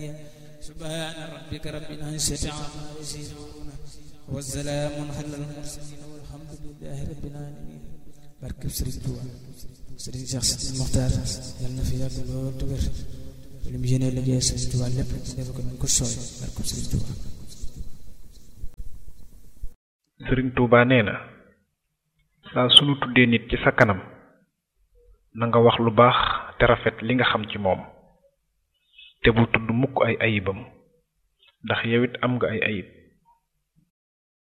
سبحان ربك رب العزة عما يصفون والسلام على المرسلين والحمد لله رب العالمين barke Sëriñ Tuuba Sëriñ Cheikh Sidi Mokhtar yal na fi yàgg lool te wér li mu yéene liggéey Sëriñ Tuuba lépp def ko nañ ko sooy barke Sëriñ Tuuba sëriñ Tuuba nee na saa sunu tuddee nit ci sa kanam na nga wax lu baax te rafet li nga xam ci moom te bul tudd mukk ay ayibam ndax yow it am nga ay ayib